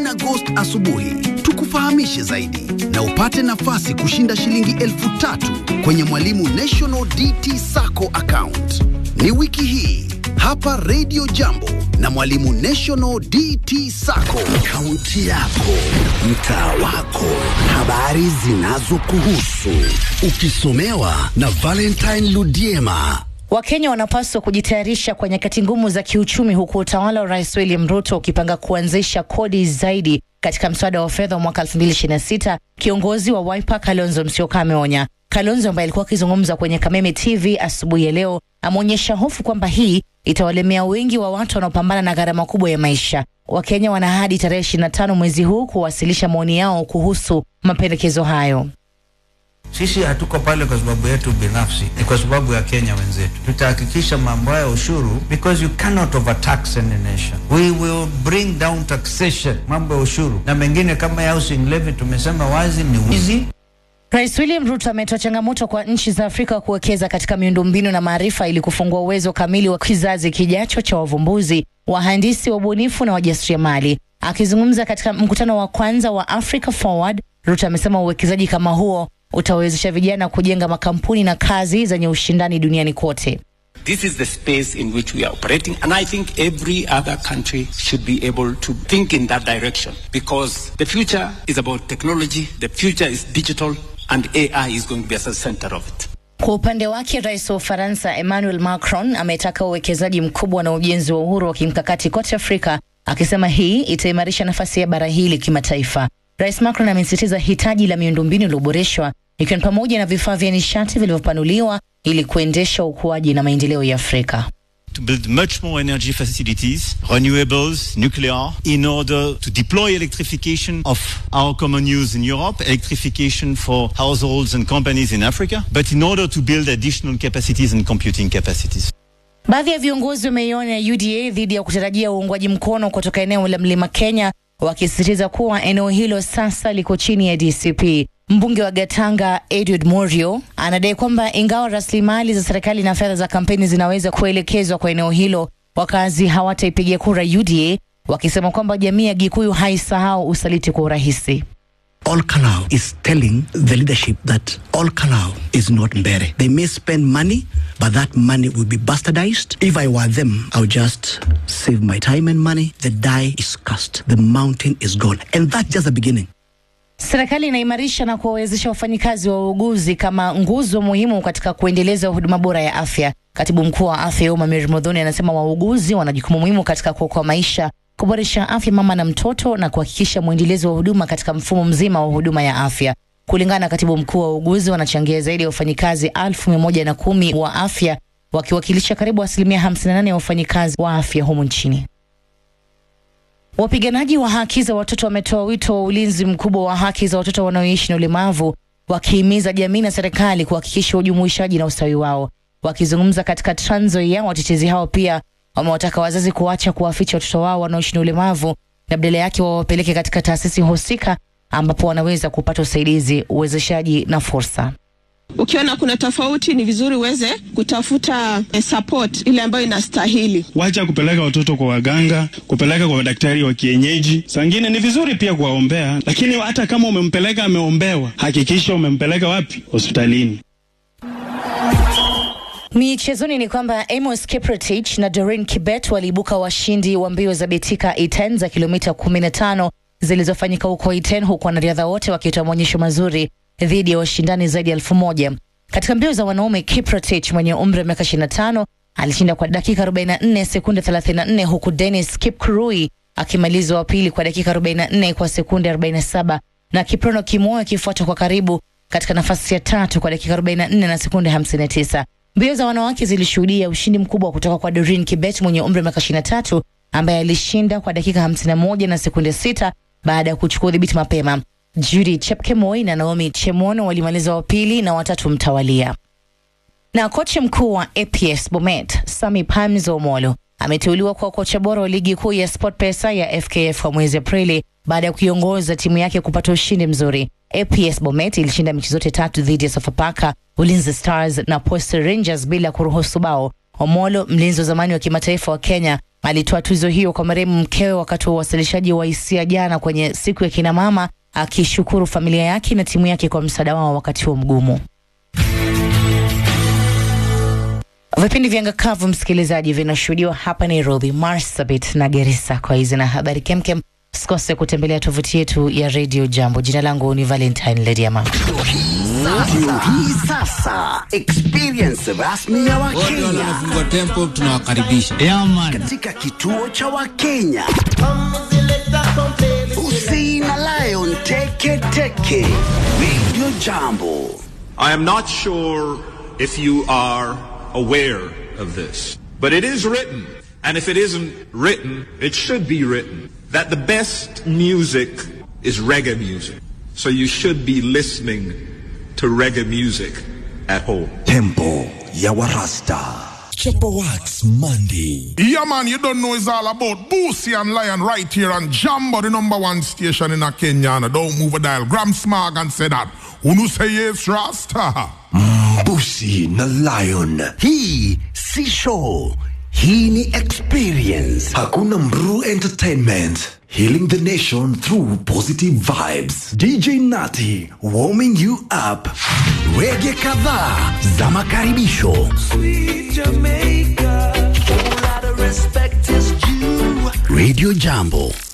na Ghost asubuhi tukufahamishe zaidi na upate nafasi kushinda shilingi elfu tatu kwenye Mwalimu National DT Sacco account. Ni wiki hii hapa Radio Jambo na Mwalimu National DT Sacco. Kaunti yako, mtaa wako, habari zinazokuhusu, ukisomewa na Valentine Ludiema. Wakenya wanapaswa kujitayarisha kwa nyakati ngumu za kiuchumi, huku utawala wa Rais William Ruto ukipanga kuanzisha kodi zaidi katika mswada wa fedha wa mwaka 2026. Kiongozi wa Wiper Kalonzo Musyoka ameonya. Kalonzo ambaye alikuwa akizungumza kwenye Kameme TV asubuhi ya leo ameonyesha hofu kwamba hii itawalemea wengi wa watu wanaopambana na gharama kubwa ya maisha. Wakenya wana hadi tarehe 25 mwezi huu kuwasilisha maoni yao kuhusu mapendekezo hayo. Sisi hatuko pale kwa sababu yetu binafsi, ni kwa sababu ya Kenya wenzetu. Tutahakikisha mambo ya ushuru, because you cannot overtax any nation. We will bring down taxation, mambo ya ushuru na mengine kama ya housing levy. Tumesema wazi ni wizi. Rais William Ruto ametoa changamoto kwa nchi za Afrika kuwekeza katika miundombinu na maarifa ili kufungua uwezo kamili wa kizazi kijacho cha wavumbuzi, wahandisi, wabunifu na wajasiriamali. Akizungumza katika mkutano wa kwanza wa Africa Forward, Ruto amesema uwekezaji kama huo utawezesha vijana kujenga makampuni na kazi zenye ushindani duniani kote. This is the space in which we are operating, and I think every other country should be able to think in that direction because the future is about technology, the future is digital, and AI is going to be at the center of it. Kwa upande wake, rais wa Ufaransa Emmanuel Macron ametaka uwekezaji mkubwa na ujenzi wa uhuru wa kimkakati kote Afrika, akisema hii itaimarisha nafasi ya bara hili kimataifa. Rais Macron amesisitiza hitaji la miundombinu iliyoboreshwa ikiwa ni pamoja na vifaa vya nishati vilivyopanuliwa ili kuendesha ukuaji na maendeleo ya Afrika. to build much more energy facilities, renewables, nuclear, in order to deploy electrification of our common use in Europe, electrification for households and companies in Africa, but in order to build additional capacities and computing capacities. Baadhi ya viongozi wameiona UDA dhidi ya kutarajia uungwaji mkono kutoka eneo la Mlima Kenya, wakisisitiza kuwa eneo hilo sasa liko chini ya DCP. Mbunge wa Gatanga Edward Morio anadai kwamba ingawa rasilimali za serikali na fedha za kampeni zinaweza kuelekezwa kwa eneo hilo, wakazi hawataipigia kura UDA, wakisema kwamba jamii ya Gikuyu haisahau usaliti kwa urahisi. All Kalau is telling the leadership that All Kalau is not Mbere. They may spend money, but that money will be bastardized. If I were them, I would just save my time and money. The die is cast. The mountain is gone. And that's just the beginning. Serikali inaimarisha na kuwawezesha wafanyikazi wa uuguzi kama nguzo muhimu katika kuendeleza huduma bora ya afya. Katibu mkuu wa afya Umma Mary Modhoni anasema wauguzi wana jukumu muhimu katika kuokoa maisha, kuboresha afya mama na mtoto na kuhakikisha mwendelezo wa huduma katika mfumo mzima wa huduma ya afya. Kulingana na katibu mkuu wa uuguzi, wanachangia zaidi ya wafanyikazi elfu mia moja na kumi wa afya wakiwakilisha karibu asilimia 58 ya wafanyikazi wa afya humu nchini. Wapiganaji wa haki za watoto wametoa wito wa ulinzi mkubwa wa haki za watoto wanaoishi na ulemavu, wakihimiza jamii na serikali kuhakikisha ujumuishaji na ustawi wao. Wakizungumza katika Trans Nzoia, watetezi hao pia wamewataka wazazi kuacha kuwaficha watoto wao wanaoishi na ulemavu na badala yake wawapeleke katika taasisi husika ambapo wanaweza kupata usaidizi, uwezeshaji na fursa. Ukiona kuna tofauti, ni vizuri uweze kutafuta eh, support ile ambayo inastahili. Wacha kupeleka watoto kwa waganga, kupeleka kwa madaktari wa kienyeji. Sangine ni vizuri pia kuwaombea, lakini hata kama umempeleka ameombewa, hakikisha umempeleka wapi? Hospitalini. Michezoni ni kwamba Amos Kiprotich na Doreen Kibet waliibuka washindi wa mbio za Betika Iten za kilomita 15 zilizofanyika huko Iten, huku wanariadha wote wakitoa maonyesho mazuri dhidi ya washindani zaidi ya elfu moja. Katika mbio za wanaume, Kiprotich mwenye umri wa miaka 25 alishinda kwa dakika 44 sekunde 34, huku Dennis Kipkurui akimaliza wa pili kwa dakika 44 kwa sekunde 47, na Kiprono Kimoyo akifuata kwa karibu katika nafasi ya tatu kwa dakika 44 na sekunde 59. Mbio za wanawake zilishuhudia ushindi mkubwa kutoka kwa Doreen Kibet mwenye umri wa miaka 23 ambaye alishinda kwa dakika 51 na sekunde 6 baada ya kuchukua udhibiti mapema. Judy Chepkemoi na Naomi Chemono walimaliza wa pili na watatu mtawalia. Na kocha mkuu wa APS Bomet Sami Pamzo Omolo ameteuliwa kwa kocha bora wa ligi kuu ya SportPesa ya FKF kwa mwezi Aprili baada ya kuiongoza timu yake kupata ushindi mzuri. APS Bomet ilishinda mechi zote tatu dhidi ya Sofapaka, Ulinzi Stars na Posta Rangers bila kuruhusu bao. Omolo, mlinzi wa zamani wa kimataifa wa Kenya, alitoa tuzo hiyo kwa marehemu mkewe wakati wa uwasilishaji wa hisia jana kwenye siku ya kina mama, akishukuru familia yake na timu yake kwa msaada wao wakati huo mgumu. Vipindi vya ngakavu msikilizaji, vinashuhudiwa hapa Nairobi, Marsabit na Garissa. Kwa hizi na habari kemkem, usikose kutembelea tovuti yetu ya Radio Jambo. Jina langu ni Valentine Lediama. Hii sasa experience rasmi ya Wakenya tempo tunawakaribisha katika kituo cha Wakenya. Usi na Lion Teke Teke Radio Jambo. I am not sure if you are aware of this, but it is written, and if it isn't written, it should be written, that the best music is reggae music. So you should be listening to reggae music at home. Tempo ya Warasta. Chopper Wax Monday. Yeah, man, you don't know it's all about Boosie and Lion right here on Jambo, the number one station in a Kenya. And don't move a dial. Gram Smog and say that. Unu say yes, Rasta. Busi na Lion. Hii si show, hii ni experience. Hakuna Mru Entertainment. Healing the nation through positive vibes. DJ Nati warming you up. Wege kadhaa za makaribisho. Radio Jambo